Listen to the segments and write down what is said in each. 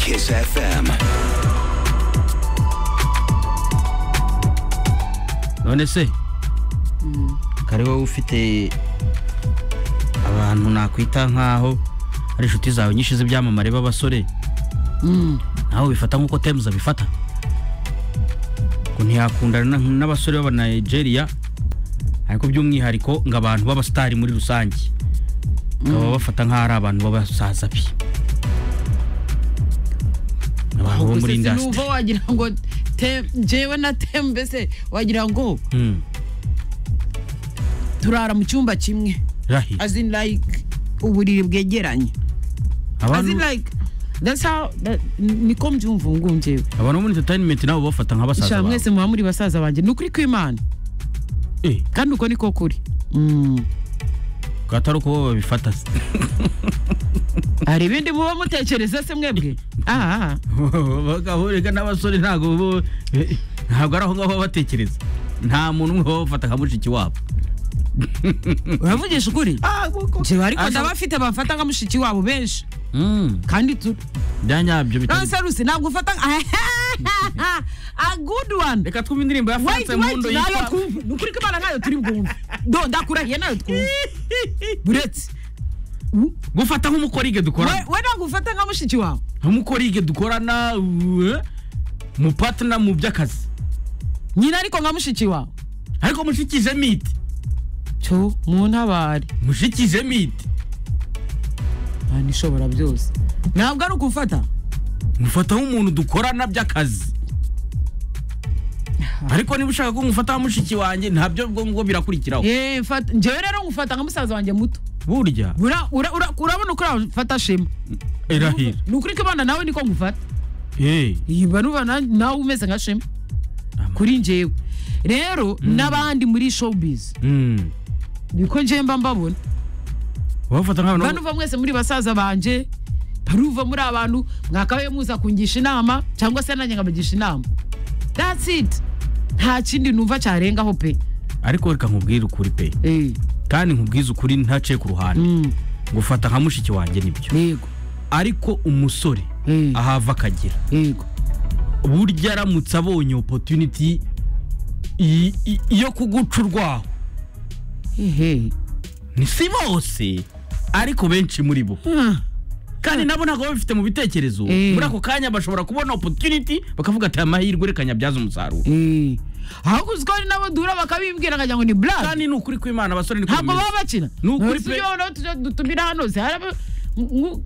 Kiss FM. none se kare wowe ufite abantu nakwita nk'aho ari inshuti zawe nyinshi z'ibyamamare b'abasore nawe bifata nk'uko temuza abifata ngo ntiyakundana na- n'abasore b'aba Nigeria ariko by'umwihariko ngo abantu b'abasitari muri rusange baba bafata nk'aho ari abantu b'abasaza bi abantu bo Ubwo muri se indasitiri sinumva wagira ngo te- jewe na temu mbese wagira ngo Mm, turara mu cyumba kimwe rahi as in like uburiri bwegeranye as abantu in like that's how that- niko mbyumva ubu ngubu njyewe abantu bo muri entertainment nabo bafata nk'abasaza sha bawe mwese muba muri basaza banjye ni ukuri kw'imana Eh, kandi uko niko kuri Mm. ubwo atari uko bo babifata se. hari ibindi muba mutekereza se mwebwe Ah, ah. bagahurika n'abasore ntabwo bo eh, ntabwo ari aho ngaho baba batekereza nta muntu umwe baba bafata nka mushiki wabo uravugisha ukuri njyewe ariko Ashobora- ndabafite bafata nka mushiki wabo benshi Mm, kandi tu- bya nyabyo bitari- no seriously ntabwo ufata nka- a good one reka twumve indirimbo ya Wait, france wait, mundo nayo yitwa twumve. Ni ukuri ko imana nayo turi bwumve do ndakurahiye nayo twumve buretse u- gufata nk'umukorige we dukorana we ntabwo ufata nka mushiki wawe nk'umukorige dukorana eh, mu patina mu by'akazi nyina ariko nka mushiki wawe ariko mushikije miti cyo mu ntabare mushikije miti Imana ishobora byose ntabwo ari ukufata mufata nk'umuntu dukorana by'akazi ariko niba ushaka ko ngufata nka mushiki wanjye ntabyo ubwo ngubwo birakurikiraho Eh, fata- njyewe rero ngufata nka musaza wanjye muto burya Ura- ura- ura- urabona uko wafata shema irahira ni ukuri ko imana nawe niko ngufata Eh, yiba nuba na- nawe umeze nka shema Ama- kuri njyewe rero n'abandi muri showbiz mm. niko njyewe mba mbabona bafata nk'abantu banuva mwese muri basaza banje baruva muri abantu mwakabaye muza kungisha inama cyangwa se nanjye nkabagisha inama that's it nta kindi numva cyarengaho pe ariko reka nkubwire ukuri pe Eh, kandi nkubwize ukuri ntaciye ku ruhande mm, gufata nka mushiki wanjye nibyo yego ariko umusore Mm. ahava akagira yego burya aramutse abonye opotuniti yo kuguca urwaho ehe ni si bose ariko benshi muri bo Ah, kandi nabo ntabwo baba babifite mu bitekerezo Mm. muri ako kanya bashobora kubona opotuniti bakavuga ati amahirwe reka nyabyaze umusaruro eh. ahubwo uziko hari n'abo duhura bakabibwira nkagira ngo ni black kandi ni ukuri kw'imana abasore niko ntabwo bimeze baba bakina Ni ukuri Si pe. byo noneho tujya dutumira hano se hari abo- nku-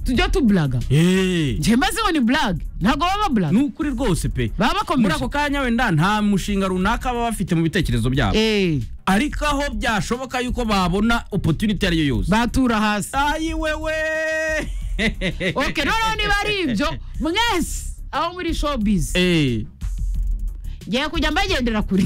tujya tublaga Eh. njye maze ngo ni black ntabwo baba black ni ukuri rwose pe baba muri ako bakomeje kanya wenda nta mushinga runaka baba bafite mu bitekerezo byabo Eh, ariko aho byashoboka yuko babona opotuniti ariyo yose batura hasi ayi wewe okay noneho niba ari ibyo mwese aho muri showbiz Eh. ngiye kujya mbagendera kure